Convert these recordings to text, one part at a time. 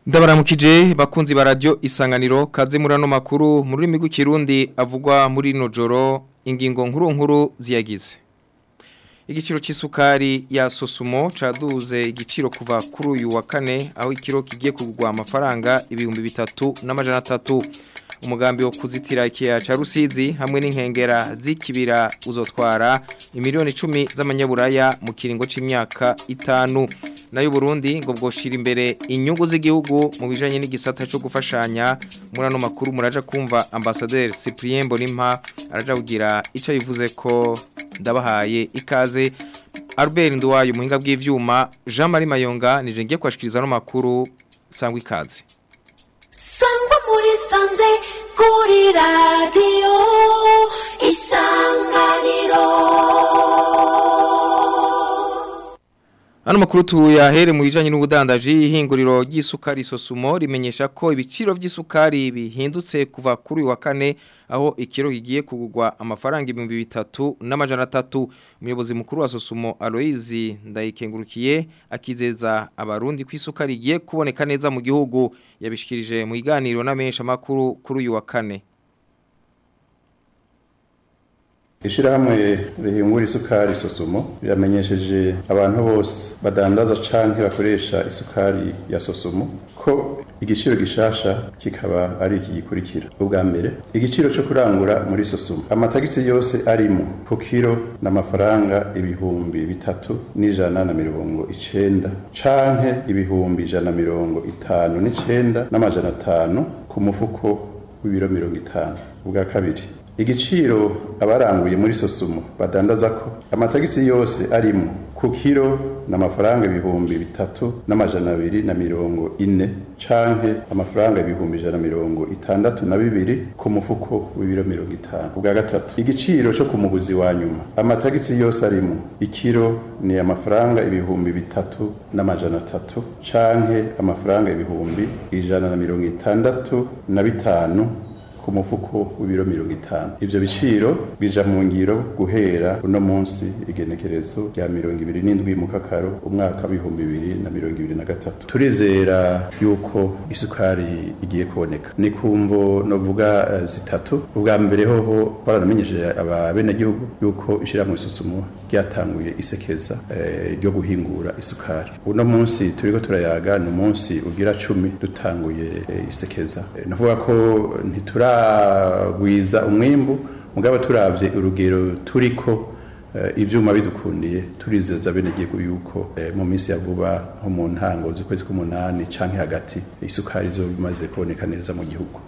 Ndabaramukije bakunzi ba radio isanganiro kaze muri ano makuru mu rurimi rw'ikirundi avugwa muri no joro ingingo nkuru nkuru ziyagize Igiciro c'isukari ya Sosumo caduze igiciro kuva kuri uyu wa kane aho ikiro kigiye kugwa amafaranga ibihumbi bitatu n'amajana atatu umugambi wo kuzitira ikiya ca Rusizi hamwe n'inkengera zikibira uzotwara imiliyoni 10 z'amanyaburaya mu kiringo c'imyaka itanu nayo Burundi ngo bwoshira imbere inyungu z'igihugu mu bijanye n'igisata cyo gufashanya muri ano makuru muraja kumva ambassadeur Cyprien Bonimpa araja kugira ico bivuze ko ndabahaye ikaze Albert Nduwayo muhinga bw'ivyuma Jean Marie Mayonga nije ngiye kwashikiriza no makuru sangwa ikaze Sangwa muri sanze kuri radio isanganiro Ano makuru tuyahere mu bijanye n'ubudandaji ihinguriro ry'isukari Sosumo rimenyesha ko ibiciro vy'isukari bihindutse kuva kuri uyu wa kane aho ikiro kigiye kugurwa amafaranga ibihumbi bitatu n'amajana atatu umuyobozi mukuru wa Sosumo Aloise Ndayikengurukiye akizeza abarundi ko isukari igiye kuboneka neza mu gihugu yabishikirije mu iganiro n'amenyesha makuru kuri uyu wa kane Ishirahamwe rihingura isukari Sosumo riramenyesheje abantu bose badandaza canke bakoresha isukari ya Sosumo ko igiciro gishasha kikaba ari iki gikurikira ubwa mbere igiciro cyo kurangura muri Sosumo amatagisi yose arimo ku kiro n'amafaranga ibihumbi bitatu n'ijana na mirongo icenda canke ibihumbi ijana na mirongo itanu n'icenda n'amajana atanu ku mufuko w'ibiro mirongo itanu ubwa kabiri igiciro abaranguye muri sosumo badandaza ko amatagisi yose arimo ku kiro n'amafaranga ibihumbi bitatu n'amajana abiri na mirongo ine canke amafaranga ibihumbi ijana na mirongo itandatu na bibiri ku mufuko w'ibiro mirongo itanu ubwa gatatu igiciro co ku muguzi wa nyuma amatagisi yose arimo ikiro ni amafaranga ibihumbi bitatu n'amajana atatu canke amafaranga ibihumbi ijana na mirongo itandatu na bitanu ku mufuko w'ibiro mirongo itanu ivyo biciro bija mu ngiro guhera uno munsi igenekerezo rya mirongo ibiri n'indwi mu kakaro umwaka w'ibihumbi bibiri na mirongo ibiri na gatatu turizera yuko isukari igiye kuboneka ni kumvo novuga uh, zitatu ubwa mbere hoho baranamenyesheje ababenegihugu yuko ishirahamwe isusumo ryatanguye isekeza ryo uh, guhingura isukari uno munsi turiko turayaga ni umunsi ugira cumi dutanguye uh, isekeza navuga ko ntitura turagwiza umwimbu mugabo turavye urugero turiko ivyuma bidukundiye turizeza bene gihugu yuko mu minsi ya vuba nko mu ntango z'ukwezi k'umunani canke hagati isukari zo bimaze kuboneka neza mu gihugu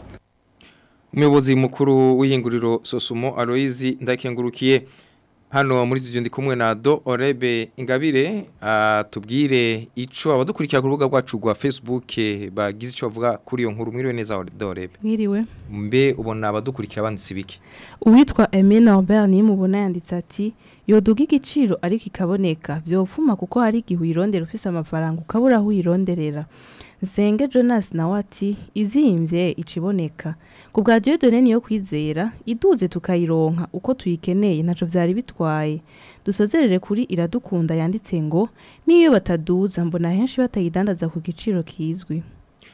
umuyobozi mukuru w'ihinguriro Sosumo Aloise ndakengurukiye hano muri studio ndi kumwe na Do Orebe Ingabire atubwire ico abadukurikira ku rubuga rwacu rwa Facebook bagize ico bavuga kuri iyo nkuru mwiriwe neza Do Orebe mwiriwe mbe ubona abadukurikira banditse biki uwitwa Emile Norbert ni mubona yanditse ati yoduga igiciro ariko ikaboneka vyofuma kuko hari igihe uyirondera ufise amafaranga ukabura aho uyironderera Nsenge Jonas nawe ati izimvye iciboneka ku bwa Dieudonne niyo kwizera iduze tukayironka uko tuyikeneye ntaco vyari bitwaye dusozerere kuri iradukunda yanditse ngo niyo bataduza mbona henshi batayidandaza ku giciro kizwi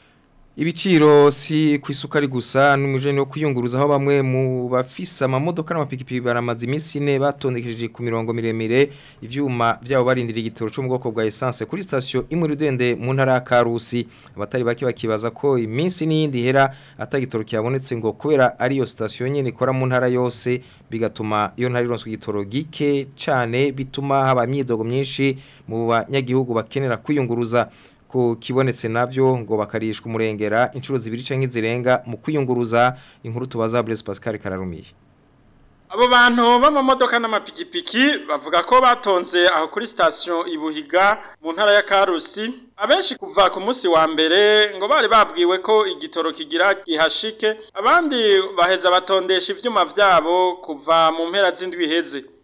Ibiciro si ku isukari gusa n'umujeni wo kwiyunguruza aho bamwe mu bafisa amamodoka n'amapikipiki baramaze iminsi ine batondekeje ku mirongo miremire ivyuma byabo barindira igitoro cyo mu bwoko bwa essence kuri station imwe rudende mu ntara ya Karusi abatari baki bakibaza ko iminsi n'iyindi hera atagitoro cyabonetse ngo kubera ari yo station nyene ikora mu ntara yose bigatuma iyo ntara ironswe igitoro gike cane bituma haba imyidogo myinshi mu banyagihugu bakenera kwiyunguruza ko kibonetse navyo ngo bakarishwa umurengera inshuro zibiri canke zirenga mu kwiyunguruza inkuru tubaza Blaise Pascal Kararumiye Abo bantu b'amamodoka n'amapikipiki bavuga ko batonze aho kuri station Ibuhiga mu ntara ya Karusi abenshi kuva ku munsi wa mbere ngo bari babwiwe ko igitoro kigira gihashike abandi baheza batondesha ivyuma vyabo kuva mu mpera z'indwi heze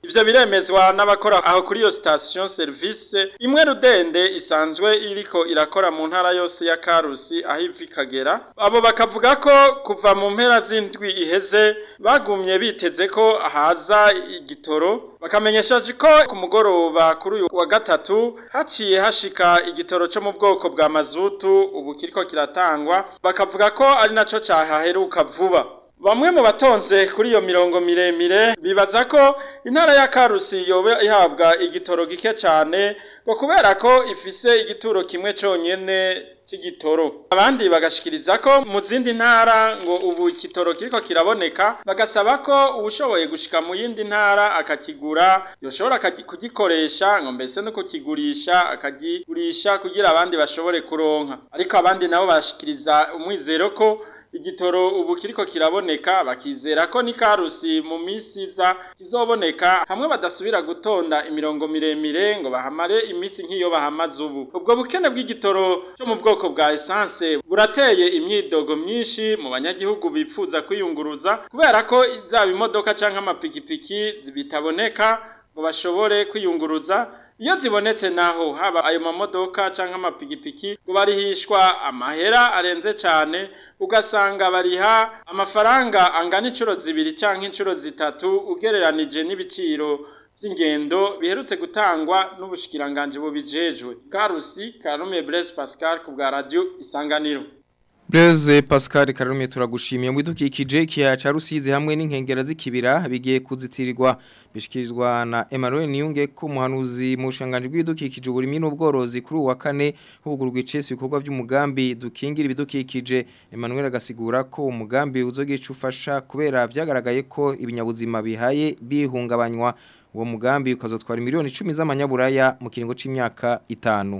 ivyo biremezwa n'abakora aho kuri iyo station service imwe rudende isanzwe iriko irakora mu ntara yose ya Karusi aho ivi kagera abo bakavuga ko kuva mu mpera z'indwi iheze bagumye biteze ko haza igitoro bakamenyeshaje ko ku mugoroba kuri uyu wa gatatu haciye hashika igitoro cyo mu bwoko bwa mazutu ubu kiriko kiratangwa bakavuga ko ari naco cahaheruka vuba Bamwe mu batonze kuri iyo mirongo miremire bibaza ko intara ya Karusi yoba ihabwa igitoro gike cyane ngo kubera ko ifise igituro kimwe conyene c'igitoro abandi bagashikiriza ko mu zindi ntara ngo ubu igitoro kiriko kiraboneka bagasaba ko uwushoboye gushika mu yindi ntara akakigura yoshobora akagi- kugikoresha ngo mbese no kukigurisha akagigurisha kugira abandi bashobore kuronka ariko abandi nabo bashikiriza umwizero ko igitoro ubu kiriko kiraboneka bakizera ko ni karusi mu minsi iza kizoboneka hamwe badasubira gutonda imirongo miremire ngo bahamare iminsi nk'iyo bahamaze ubu ubwo bukene bw'igitoro cyo mu bwoko bwa essence burateye imyidogo myinshi mu banyagihugu bipfuza kwiyunguruza kubera ko zaba imodoka canke amapikipiki bitaboneka ngo bashobore kwiyunguruza iyo zibonetse naho haba ayo mamodoka canke amapikipiki ngo barihishwa amahera arenze cane ugasanga bariha amafaranga angana incuro zibiri canke incuro zitatu ugereranije n'ibiciro vy'ingendo biherutse gutangwa n'ubushikiranganje bubijejwe karusi karume Blaise Pascal ku bwa radio isanganiro Blaise Pascal Karume turagushimiye mu bidukikije ikiya ca Rusizi hamwe n'inkengera z'ikibira bigiye kuzitirirwa bishikirizwa na Emmanuel Niyunge ko muhanuzi mu bushanganje bw'ibidukikije uburimi n'ubworozi kuri uwa kane hugurwa icese ibikorwa by'umugambi dukingira ibidukikije Emmanuel agasigura ko umugambi uzogica ufasha kubera vyagaragaye ko ibinyabuzima bihaye bihungabanywa uwo mugambi ukazotwara miliyoni 10 z'amanyaburaya mu kiringo c'imyaka itanu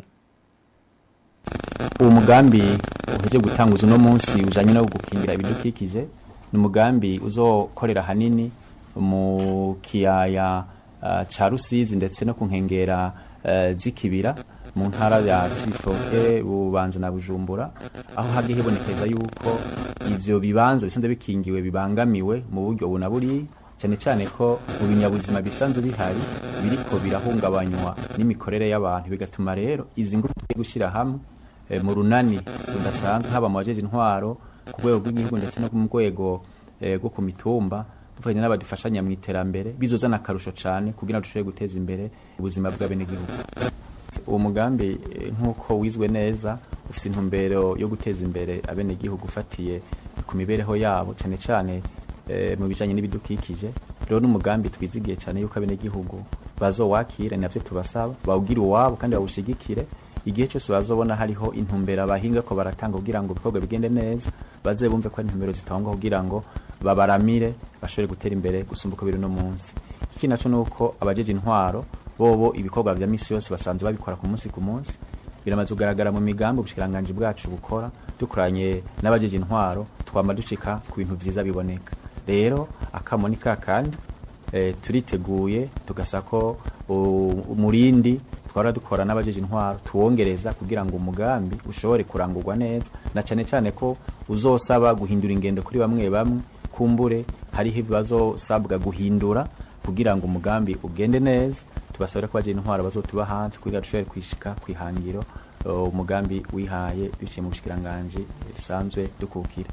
uwo mugambi uheje gutanguza uno munsi ujanye no gukingira ibidukikije ni umugambi uzokorera hanini mu kiyaya uh, ca Rusizi ndetse no ku nkengera uh, z'ikibira mu ntara ya Cibitoke bubanza na Bujumbura aho hagiye hibonekeza yuko ivyo bibanza bisanzwe bikingiwe bibangamiwe mu buryo buna buri cyane cyane ko mu binyabuzima bisanzwe bihari biriko birahungabanywa n'imikorere y'abantu bigatuma rero izi ngufu tugiye gushyira hamwe eh, mu runani rudasanzwe haba mu bajeje intwaro ku rwego rw'igihugu ndetse no mu rwego eh, rwo ku mitumba dufatanya n'abadufashanya mu iterambere bizozana akarusho cyane kugira ngo dushobore guteza imbere ubuzima bw'abenegihugu uwo mugambi eh, nk'uko wizwe neza ufite intumbero yo guteza imbere abenegihugu ufatiye ku mibereho yabo cyane cyane eh, mu bijanye n'ibidukikije rero n'umugambi twizigiye cyane yuko abenegihugu bazowakira navyo tubasaba bawugira uwabo kandi bawushigikire igihe cyose bazobona hariho intumbero abahinga ko baratanga kugira ngo ibikorwa bigende neza baze bumve ko ari intumbero zitangwa kugira ngo babaramire bashobore gutera imbere gusumba uko biri no munsi ikindi naco nuko abajeje intwaro bobo ibikorwa vya misi yose basanzwe babikora ku munsi ku munsi biramaze kugaragara mu migambi ubushikiranganje bwacu bukora dukoranye n'abajeje intwaro twama dushika ku bintu vyiza biboneka rero akamo ni kakandi e, turiteguye tugasa ko u- umurindi twara dukora n'abajeje intwaro tuwongereza kugira ngo umugambi ushobore kurangurwa neza na cyane cyane ko uzosaba guhindura ingendo kuri bamwe bamwe kumbure hariho ibazosabwa guhindura kugira ngo umugambi ugende neza tubasabira ko abajeje intwaro bazotuba hafi kugira dushobore kwishika kwihangiro uh, umugambi wihaye biciye mu bushikiranganje risanzwe dukukira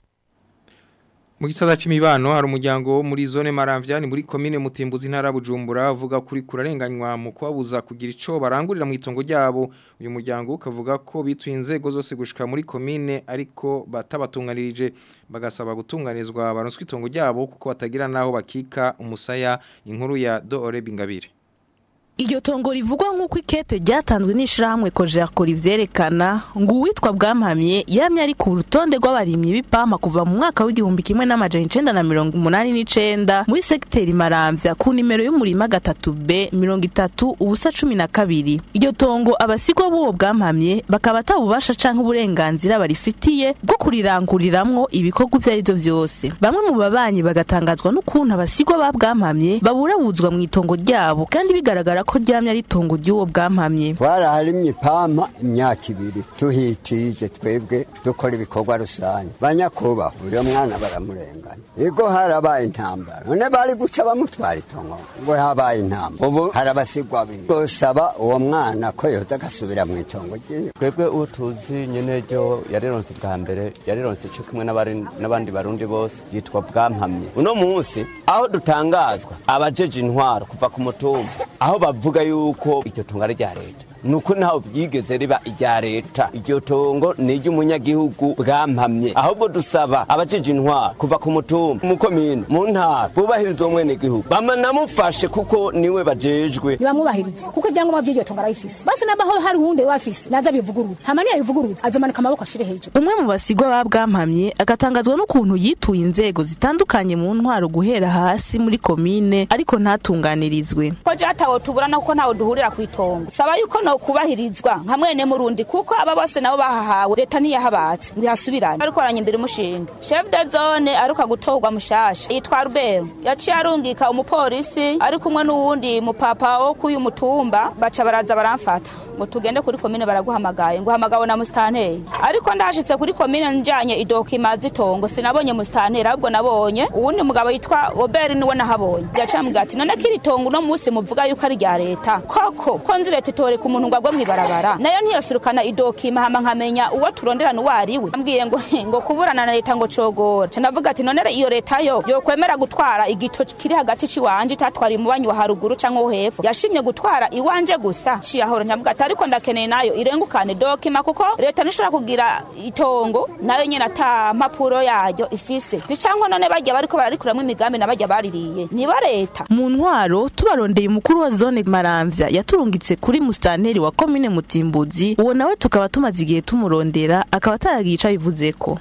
Mu gisata c'imibano hari umuryango wo muri zone Maramvya ni muri commune Mutimbuzi ntara ya Bujumbura uvuga kuri kurarenganywa mu kwabuza kugira ico barangurira mu itongo ryabo uyu muryango ukavuga ko bituye inzego zose gushika muri commune ariko batabatunganirije bagasaba gutunganizwa baronswe itongo ryabo kuko batagira naho bakika umusaya inkuru ya Doore Bingabire Iryo tongo rivugwa nk'uko ikete ryatanzwe n'ishirahamwe Kojerko rivyerekana ngo uwitwa bwampamye yamye ari ku rutonde rw'abarimyi b'ipampa kuva mu mwaka w'igihumbi kimwe n'amajana icenda na mirongo umunani n'icenda muri segiteri Maramvya ku nimero y'umurima gatatu B mirongo itatu ubusa cumi na kabiri iryo tongo abasigwa b'uwo bwampamye bakaba atabubasha canke uburenganzira barifitiye bwo kuriranguriramwo ibikorwa ivyo arivyo vyose bamwe mu babanyi bagatangazwa n'ukuntu abasigwa ba bwampamye baburabuzwa mu itongo ryabo kandi bigaragara ko ryamye ari itongo ry'uwo bwampamye twaraharimye ipampa imyaka ibiri tuhitije twebwe dukora ibikorwa rusange banyakubaha uyo mwana baramurenganya ego harabaye intambara none bari guca bamutwara itongo ngo habaye intambara ubu harabasigwa biri gusaba uwo mwana ko yoza agasubira mu itongo ryiwe twebwe uwo tuzi nyene ryo yarironse bwa mbere yarironse co kimwe n'abari- n'abandi barundi bose yitwa bwampamye uno munsi aho dutangazwa abajeje intwaro kuva ku mutumba aho bavuga yuko iryo tongo ari rya leta nuko ntaho byigeze riba irya leta iryo tongo ni iry'umunyagihugu bwampamye ahubwo dusaba abajeje intwaro kuva ku mutumba mu komine mu ntara bubahiriza uwo mwenegihugu bamanamufashe kuko niwe bajejwe ntibamwubahiriza kuko ibyangombwa by'iryo tongo arabifise basi nabaho hari uwundi wafise naza bivuguruza hama niyabivuguruza azomanika amaboko ashire hejuru umwe mu basigwa ba bwampamye agatangazwa n'ukuntu yituye inzego zitandukanye mu ntwaro guhera hasi muri komine ariko ntatunganirizwe ko jatawo tuburana kuko ntawe duhurira ku itongo saba yuko no kubahirizwa nka mwene murundi kuko aba bose nabo bahahawe leta ntiyahabatse ngo ihasubirane ariko aranya imbere umushinga chef de zone aruka gutorwa mushasha yitwa Rubero yaciye arungika umupolisi ari kumwe n'uwundi mupapa wo kuyu mutumba baca baraza baramfata ngo tugende kuri komine baraguhamagaye ngo uhamagawe na musitanteri ariko ndashitse kuri komine njanye idokima z'itongo sinabonye musitanteri ahubwo nabonye uwundi mugabo yitwa Robert niwe nahabonye yaciye ambwira ati none kiri tongo uno munsi muvuga yuko ari rya leta koko ko nzi leta itoreka umuntu ngo agwe mw'ibarabara nayo ntiyosurukana idokima hama nkamenya uwo turonderana uwo ari we ambwiye ngo ngo kuburana na leta ngo cogora ca ndavuga ati none iyo leta yo yokwemera gutwara igito kiri hagati c'iwanje itatwara umubanyi wa haruguru canke wo hepfo yashimye gutwara iwanje gusa ciye ahora ndavuga ati ariko ndakeneye nayo irengukane dokima kuko leta nishobora kugira itongo nayo nyene ata mpapuro yaryo ifise zicanko none barya bariko bararikuramwo imigambi na barya baririye niba leta mu ntwaro tubarondeye umukuru wa zone maramvya yaturungitse kuri musitanteri wa komine mutimbuzi uwo nawe tukaba tumaze igihe tumurondera akaba ataragiye ico abivuzeko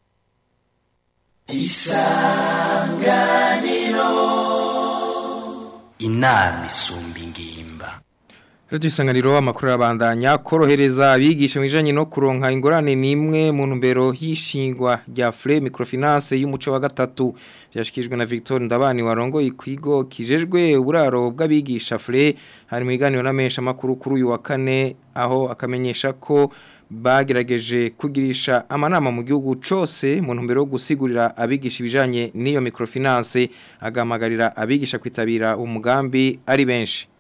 inama isumba ingimba Radio Isanganiro amakuru abandanya korohereza abigisha mwijanye no kuronka ingorane nimwe mu ntumbero y'ishingwa rya Fre Microfinance y'umuco wa gatatu byashikijwe na Victor Ndabani warongo ikwigo kijejwe uburaro bw'abigisha Fre hari mu iganiro na mesha makuru kuri uyu wa kane aho akamenyesha ko bagerageje kugirisha amanama mu gihugu cose mu ntumbero yo gusigurira abigisha ibijanye n'iyo microfinance agamagarira abigisha kwitabira umugambi ari benshi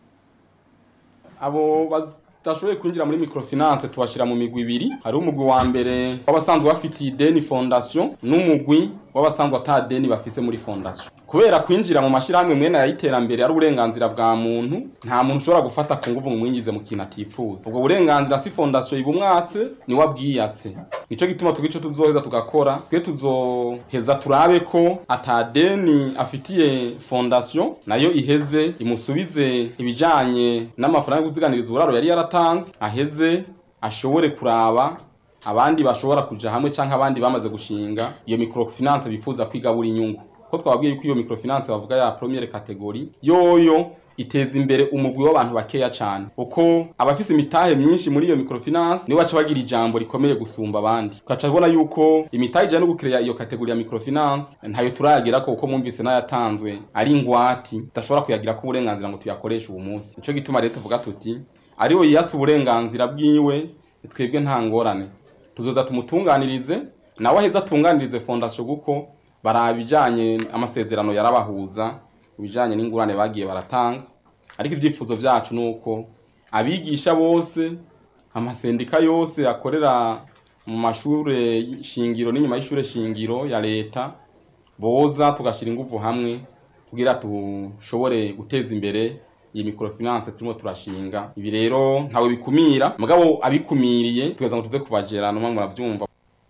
abo badashoboye kwinjira muri microfinance tubashira mu migwi ibiri hariho umugwi wa mbere w'abasanzwe bafitiye ideni fondation n'umugwi w'abasanzwe ata deni bafise muri fondation kubera kwinjira mu mashirahamwe mwene y'iterambere ari uburenganzira bwa muntu nta muntu ushobora gufata ku nguvu ngo umwinjize mu kintu atipfuza ubwo burenganzira si fondation ibumwatse ni wabwiyatse nico gituma tugico tuzoheza tugakora twe tuzoheza turabe ko atadeni afitiye fondation nayo iheze imusubize ibijanye n'amafaranga yo kuziganiriza uburaro yari yaratanze aheze ashobore kuraba abandi bashobora kuja hamwe canke abandi bamaze gushinga iyo microfinance bifuza kwigabura inyungu ko twababwiye yuko iyo microfinance bavuga ya première categorie yoyo iteza imbere umugwi w'abantu bakeya cyane uko abafise imitahe myinshi muri iyo microfinance niwe baca bagira ijambo rikomeye gusumba abandi tukaca tubona yuko imitahe ijana no gukireya iyo kategori ya microfinance ntayo turagera ko uko mwumvise n'ayatanzwe ari ingwati tudashobora kuyagira ko uburenganzira ngo tuyakoreshe ubu munsi nico gituma rero tuvuga tuti ariwe yiyatse uburenganzira bwiwe twebwe nta ngorane tuzoza tumutunganirize nawe aheza atunganirize fondation kuko baraba ibijanye amasezerano yarabahuza ibijanye n'ingurane bagiye baratanga ariko ibyifuzo byacu nuko abigisha bose amasendika yose akorera mu mashure shingiro n'inyuma y'ishure shingiro ya leta boza tugashira ingufu hamwe kugira tushobore guteza imbere iyi microfinance turimo turashinga ibi rero ntawe bikumira mugabo abikumiriye tugeza ngo tuze kubagera no muravyumva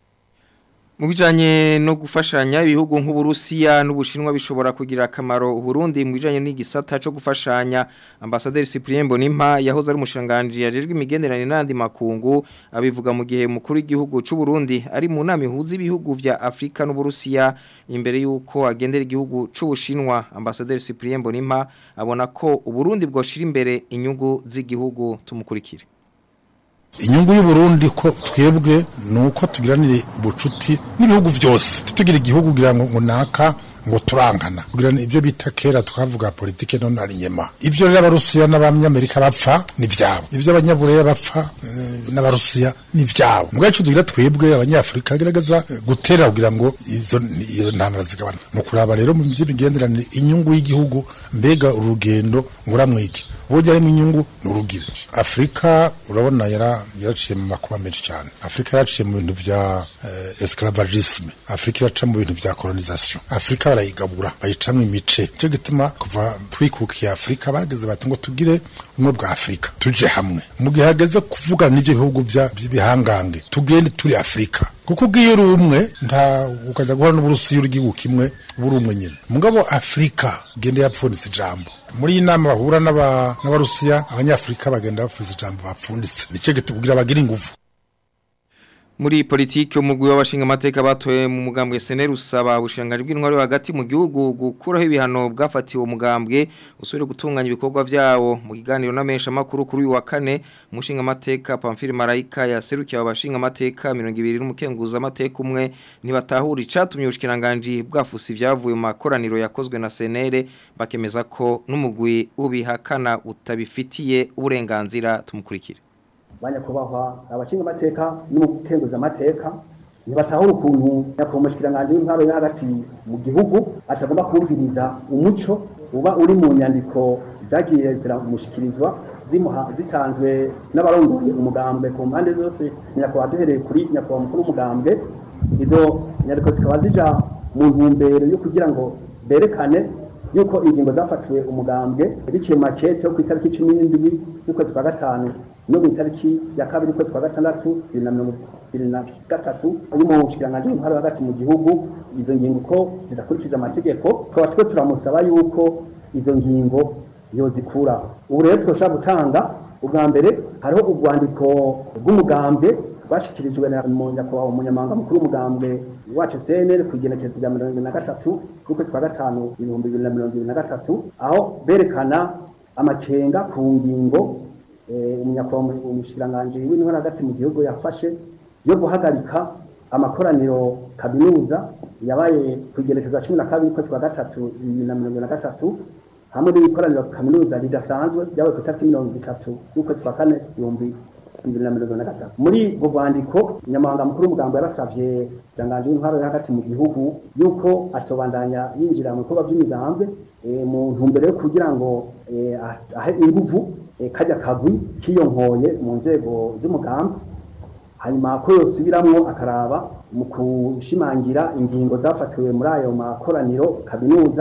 Mu bijanye no gufashanya ibihugu nk'Uburusiya n'Ubushinwa bishobora kugira akamaro Burundi mu bijanye n'igisata cyo gufashanya Ambassadeur Cyprien Bonimpa yahoze ari umushanganje yajejwe imigenderanire n'andi makungu abivuga mu gihe mukuru w'igihugu cy'u Burundi ari mu nama ihuza ibihugu vya Afrika n'Uburusiya imbere yuko agendera igihugu c'Ubushinwa Ambassadeur Cyprien Bonimpa abona ko Uburundi bwoshira imbere inyungu z'igihugu tumukurikire inyungu y'uburundi ko twebwe ni uko tugiranire ubucuti n'ibihugu byose tugira igihugu kugira ngo ngo naka ngo turangana kugira ngo ibyo bita kera twavuga politike none ari nyema ibyo rero abarusiya n'abanyamerika bapfa ni vyabo ibyo abanyabureya bapfa eh, n'abarusiya ni vyabo mugabo icyo tugira twebwe abanyafurika gerageza eh, gutera kugira ngo izo iyo ntambara zigabana mu kuraba rero mu by'imigenderanire inyungu y'igihugu mbega urugendo nguramwiki burya harimo inyungu ni urugire afurika urabona yara yaraciye mu makuba menshi cyane afurika yaraciye mu bintu bya eh, esclavagisme afurika iraca mu bintu bya colonisation afurika barayigabura bayicamo imice cyo gituma kuva twikukiye afurika bageze bati ngo tugire ubumwe bwa afurika tuje hamwe mu gihe hageze kuvugana n'ibyo bihugu bya- by'ibihangange tugende turi afurika kuko ubwiyo uri umwe nta ukajya guhora n'uburusiya uri igihugu kimwe uba uri umwe nyine mugabo afurika genda yapfunditse ijambo muri iyi nama bahura n'aba- n'abarusiya abanyafurika bagenda bapfuza ijambo bapfunditse nicyo gitubwira bagira ingufu Muri politiki umugwi w'abashinga amateka batoye mu mugambwe SNL usaba ubushinganje bw'intwari hagati mu gihugu gukuraho ibihano bwafatiwe umugambwe usubire gutunganya ibikorwa vyawo mu kiganiro n'amesha makuru kuri uyu wa kane umushinga amateka Pamphile Marayika yaserukiye abashinga amateka 200 n'umukenguza amateka umwe ntibatahura icatumye ubushikiranganje bwafusi vyavuye mu makoraniro yakozwe na SNL bakemeza ko n'umugwi ubihakana utabifitiye uburenganzira tumukurikire banyakubahwa abashinga amateka n'umukenguza amateka ntibatahura ukuntu nyakubahwa umushikiranganji w'intwaro yo hagati mu gihugu atagomba kumviriza umuco uba uri mu nyandiko zagiye ziramushikirizwa zimuha zitanzwe n'abarongoye umugambwe ku mpande zose nyakubahwa duhereye kuri nyakubahwa mukuru w'umugambwe izo nyandiko zikaba zija mu ntumbero yo kugira ngo berekane yuko ingingo zafatiwe umugambwe biciye mu makete yo ku itariki cumi n'indwi z'ukwezi kwa gatanu no mu itariki ya kabiri ukwezi kwa gatandatu bibiri na mirongo ibiri na gatatu y'umushikiranganji w'intwaro hagati mu gihugu izo ngingo uko zidakurikije amategeko tukaba twe turamusaba yuko izo ngingo yozikuraho ubu rero turashobora gutanga ubwa mbere hariho urwandiko rw'umugambwe rwashyikirijwe na nyakubahwa umunyamabanga mukuru w'umugambwe wacu cnl ku igenekerezo rya mirongo ibiri na gatatu z'ukwezi kwa gatanu ibihumbi bibiri na mirongo ibiri na gatatu aho berekana amakenga ku ngingo eh, umunyakubahwa umushikiranganji w'intwara hagati mu gihugu yafashe yo guhagarika amakoraniro kaminuza yabaye ku igenekerezo cumi na kabiri ukwezi kwa gatatu bibiri na mirongo ibiri na gatatu hamwe n'ibikoraniro kaminuza ridasanzwe ryabaye ku itariki mirongo itatu y'ukwezi kwa kane ibihumbi bibiri na mirongo na gatatu muri ubwo rwandiko umunyamabanga mukuru w'umugambo yarasabye ikiranganji w'intwaro yo hagati mu gihugu yuko atobandanya yinjira mu bikorwa by'imigambwe eh, mu ntumbero yo kugira ngo eh, ah- ahe inguvu eh, kajya kagwi kiyonkoye mu nzego z'umugambi hanyuma ko yosubiramwo akaraba mu gushimangira ingingo zafatiwe muri ayo makoraniro kaminuza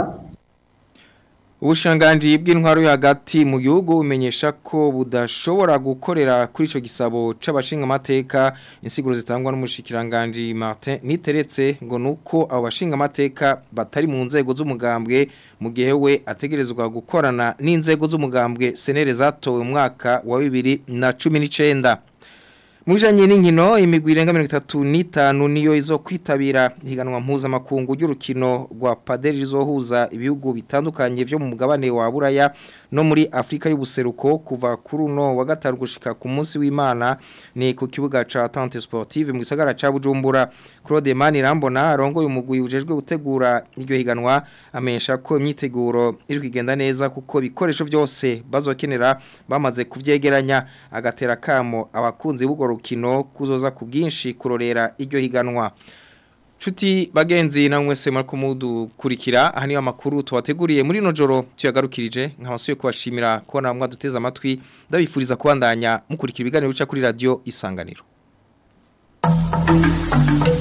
Ubushanganji bw'intwaro yo hagati mu gihugu bumenyesha ko budashobora gukorera kuri ico gisabo c'abashinga amateka insiguro zitangwa n'umushikiranganje Martin niteretse ngo nuko abo bashinga amateka batari mu nzego z'umugambwe mu gihe we ategerezwa gukorana n'inzego z'umugambwe senere zatowe mu mwaka wa 2019 Mwijanye n'inkino imigwi irenga 35 niyo izo kwitabira higanwa mpuza makungu y'urukino rwa padel rizohuza ibihugu bitandukanye vyo mu mugabane wa Buraya no muri Afrika y'ubuseruko kuva kuri uno wa gatanu gushika ku munsi w'Imana ni ku kibuga ca Tente Sportive mu gisagara ca Bujumbura Claude Mani Rambona arongoye umugwi ujejwe gutegura iryo higanwa amesha ko imyiteguro iri kugenda neza kuko bikoresho byose bazokenera bamaze kuvyegeranya agatera kamo abakunzi b'ugo rukino kuzoza ku bwinshi kurorera iryo higanwa Chuti bagenzi na mwese mariko mudukurikira aha niyo amakuru tuwateguriye muri no joro tuyagarukirije nkabasuye kubashimira kubona mwaduteza amatwi ndabifuriza kubandanya mukurikira ibiganiro bica kuri radio isanganiro